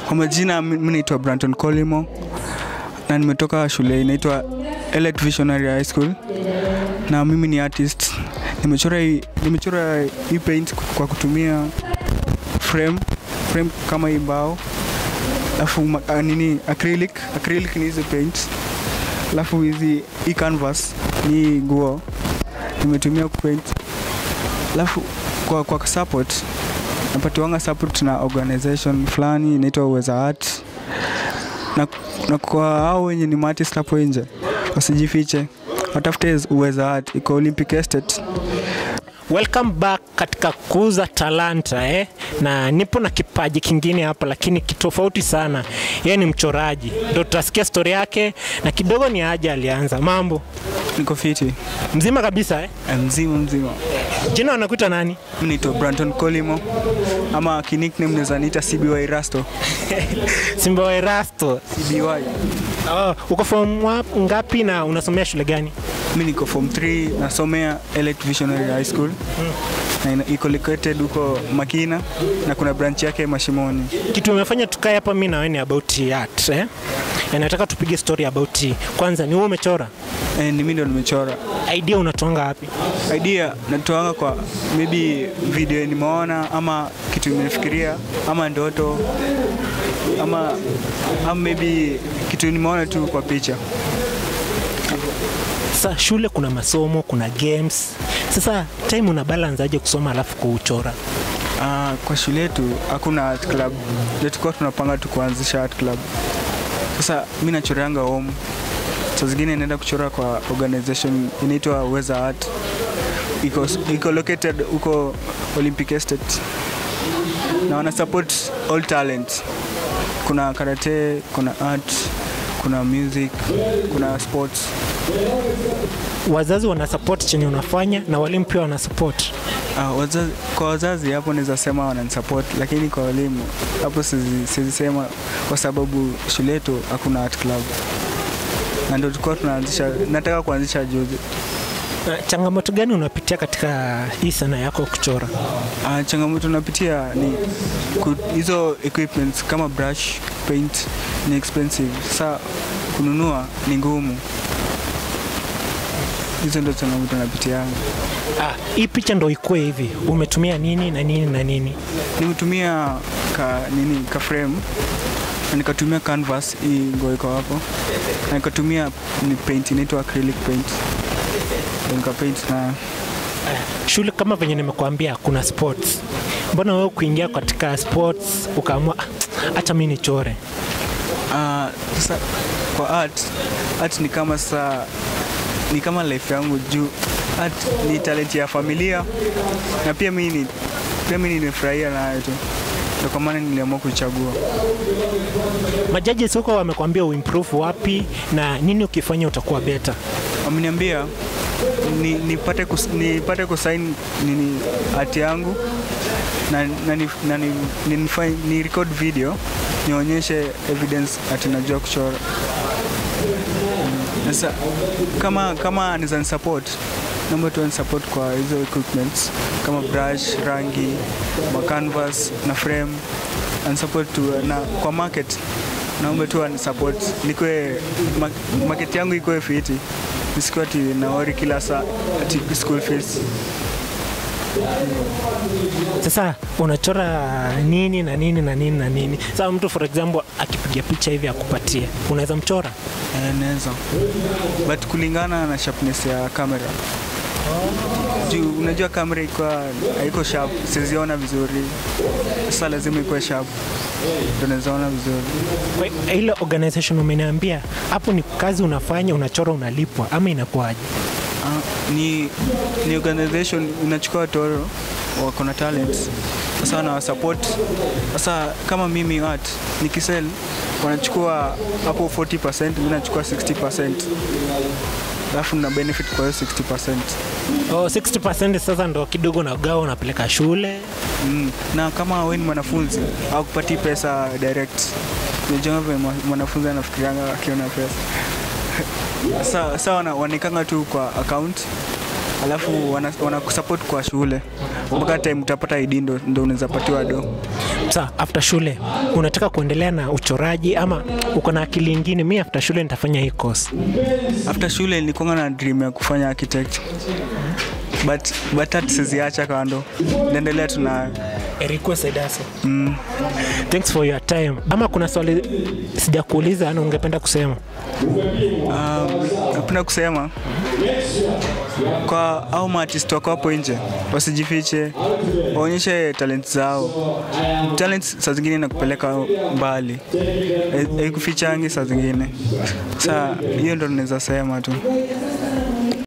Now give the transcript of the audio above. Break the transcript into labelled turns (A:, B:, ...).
A: Kwa majina mi naitwa Branton Colimo na nimetoka shule inaitwa Elite Visionary High School na mimi ni artist. Nimechora hii nimechora hii paint kwa kutumia frame frame kama hii mbao alafu ma- ah, nini acrylic acrylic ni hizi paint alafu hizi hii canvas ni nguo nimetumia kupaint alafu kwa, kwa support napatiwanga support na organization fulani inaitwa Uweza Art na, na kwa hao wenye ni maartist hapo nje wasijifiche watafute Uweza Art iko Olympic Estate
B: Welcome back katika kuuza talanta eh? na nipo na kipaji kingine hapa, lakini kitofauti sana. Yeye ni mchoraji, ndo tutasikia stori yake na kidogo ni aje alianza. Mambo
A: niko fiti
B: mzima kabisa eh?
A: Eh, mzima mzima
B: Jina wanakuita nani?
A: mi naitwa Branton Colimo ama kinickname naweza niita CBY Rasto
B: Simba wa Erasto.
A: CBY
B: Oh, uko form wa- ngapi na unasomea shule gani?
A: mi niko form 3 nasomea Elite Visionary High School na ina- iko located huko Makina na kuna branch yake Mashimoni.
B: Kitu umefanya tukae hapa mimi na wewe ni about art eh? Na nataka tupige story about kwanza, ni wewe umechora
A: Eh, ni mimi ndo nimechora.
B: idea unatoanga wapi?
A: Idea natoanga kwa maybe video nimeona ama kitu nimefikiria ama ndoto ama, ama maybe kitu nimeona tu kwa picha.
B: Sasa shule kuna masomo, kuna games. Sasa time una balance aje kusoma alafu kuchora?
A: Ah, kwa shule yetu hakuna art club, ndio tulikuwa tunapanga tu kuanzisha art club. Sasa mi nachoreanga home, saa zingine naenda kuchora kwa organization inaitwa Uweza Art, iko, iko located huko Olympic Estate na wana support all talent. Kuna karate, kuna art, kuna music, kuna sports.
B: Wazazi wana support chenye unafanya na walimu pia wana support.
A: Ah, wazazi, kwa wazazi hapo naweza sema wananisupport, lakini kwa walimu hapo siwezi siwezi sema, kwa sababu shule yetu hakuna art club, na ndio tulikuwa tunaanzisha, nataka kuanzisha juzi.
B: Na Changamoto gani unapitia katika hii sanaa yako ya kuchora?
A: Ah, changamoto napitia ni ku- hizo equipments kama brush, paint ni expensive, sasa kununua ni ngumu. Hizo ndio changamoto napitia.
B: Ah, hii picha ndo ikuwe hivi, umetumia nini na nini na nini?
A: Nimetumia ka nini ka frame na nikatumia canvas hii nguo iko hapo, na nikatumia ni paint inaitwa acrylic paint, Ndio nika paint na
B: Shule kama venye nimekuambia kuna sports. Mbona wewe kuingia katika sports ukaamua "Ah, acha mimi nichore?
A: ah, sasa kwa art art ni kama sasa ni kama life yangu juu art ni talent ya familia na pia mimi ni pia mimi nimefurahia nayo tu, ndio kwa maana niliamua kuichagua.
B: Majaji soko wamekwambia uimprove wapi na nini ukifanya utakuwa better.
A: Wameniambia ni, nipate kus, nipate kusain nini hati yangu na, na, ni, na ni, ni, nifanye- ni record video nionyeshe evidence ati najua kuchora. Mm, Sasa kama kama niza support naomba tu support kwa hizo equipments kama brush, rangi, ma canvas na frame and support tu na kwa market naomba tu support nikwe ma, market yangu ikuwe fiti nisikuwa ati naori kila saa ati school fees.
B: Sasa unachora nini na nini na nini na nini. Sasa mtu for example akipiga picha hivi akupatie, unaweza mchora?
A: Eh, naweza but kulingana na sharpness ya kamera juu unajua kamera iko haiko sharp, siziona vizuri, sasa lazima ikuwe sharp ndio naweza ona vizuri.
B: Kwa hiyo, ile organization umeniambia hapo ni kazi unafanya, unachora, unalipwa ama inakuwaje?
A: Ah, ni, ni organization inachukua watoro wako na talents sasa wanawasupport. Sasa kama mimi art nikisell wanachukua hapo 40%, mimi nachukua 60%, alafu na benefit kwa hiyo 60%.
B: Oh, 60% sasa ndo kidogo nagawa unapeleka shule.
A: Mm. Na kama wewe ni mwanafunzi au kupati pesa direct, unajua vile mwa- mwanafunzi anafikirianga akiona pesa sasa sasa wana, wanaikanga tu kwa account alafu wana- wanakusupport kwa shule mpaka time utapata ID ndo, ndo unaweza patiwa do.
B: Sa after shule unataka kuendelea na uchoraji ama uko na akili ingine? Mi after shule nitafanya hii course.
A: after shule nilikuwa na dream ya kufanya architect but but hata siziacha kando naendelea tuna
B: Erikwe Saidase. Thanks for your time. Ama kuna swali sijakuuliza na ungependa kusema?
A: um, napenda kusema kwa au maartist wako hapo nje wasijifiche waonyeshe talent zao talent saa zingine nakupeleka mbali haikufichangi saa zingine saa hiyo ndo naweza sema tu